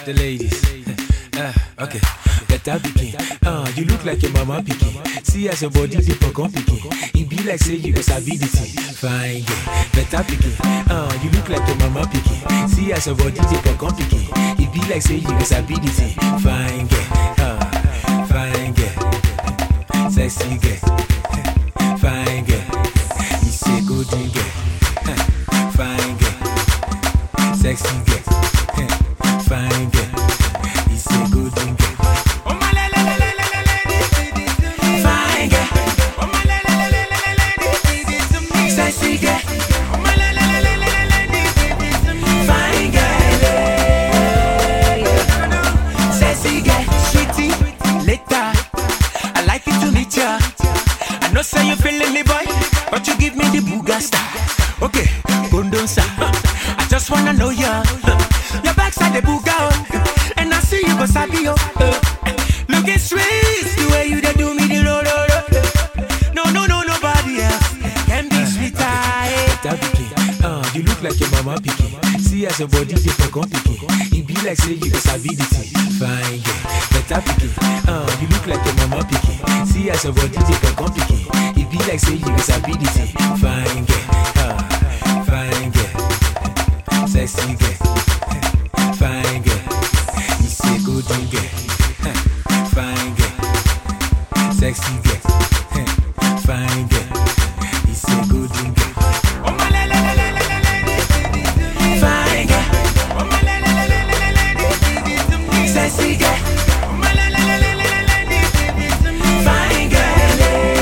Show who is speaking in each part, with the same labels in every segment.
Speaker 1: the ladies. Uh, okay, better pikin. Uh, you look like your mama pikin. See as your body dey for pikin. E be like say you go sabi the thing. Fine girl, better pikin. Uh, you look like your mama pikin. See as your body dey for pikin. E be like say you go sabi the thing. Fine girl, uh, fine girl, sexy girl, fine girl. You say good girl, uh, fine girl, sexy girl, uh, fine girl. You say good girl. Fine girl, sexy girl, fine girl, sexy girl, sweetie. Later, I like it to meet ya. I know say you feeling me, boy, but you give me the booga star. Okay, Bondonsa, I just wanna know ya. Your backside the booga, oh, and I see you go sabi oh. Uh, Looking sweet, the way you dey do me the lo lo lo. No, no, no, nobody else can be sweeter. That pikin, uh, you look like your mama pikin. See as your body dey for gun pikin. E be like say you go sabi the thing. Fine girl, better pikin. Uh, you look like your mama pikin. See as your body dey for gun pikin. E be like say you go sabi the thing. Fine girl, uh, fine girl, sexy girl, fine girl. You say good girl, huh, fine girl, sexy girl, huh, fine girl. You say good girl. Fine girl, sexy girl, fine girl,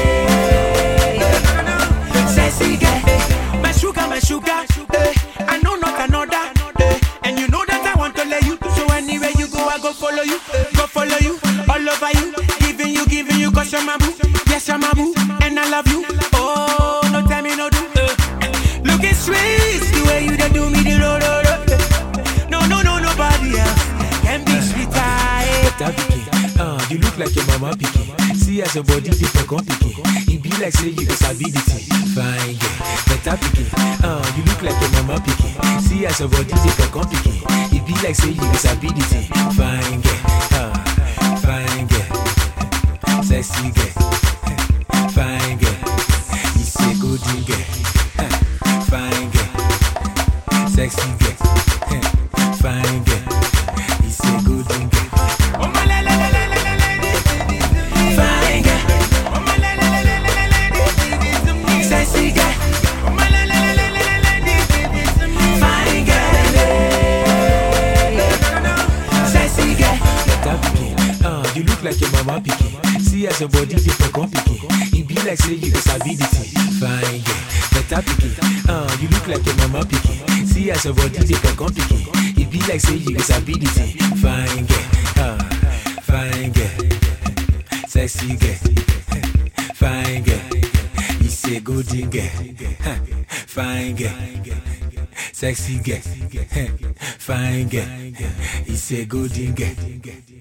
Speaker 1: sexy girl. My sugar, my sugar, eh, I know not another, eh, and you know that I want to let you. So anywhere you go, I go follow you, go follow you, all over you, giving you, giving you, cause you're my boo, yes you're my boo, and I love you. Oh, no tell me no do. eh. Looking sweet, the way you dey do me the lo lo lo. eh. No, no, no, nobody else can be sweeter. eh. Better pikin, uh, you look like your mama pikin. See as your body dey for gun pikin. E be like say you go sabi the thing. Fine girl, better pikin, uh, you look like your mama pikin. See as your body dey for gun pikin. E be like say you go sabi the thing. Fine girl, uh, fine girl, sexy girl, fine girl. You say good girl, uh, fine girl, sexy girl, uh, fine girl. You say good girl. Fine girl, sexy girl, fine girl, sexy girl. Better pikin, uh, you look like your mama pikin. See as your body dey for gun pikin. E be like say you go sabi the thing. Fine girl, better pikin, uh, you look like your mama pikin. See as your body dey for gun pikin. E be like say you go sabi the thing. Fine girl, uh, fine girl, sexy girl, fine girl. You say good girl, huh, fine girl, sexy girl, huh, fine girl. You say good girl.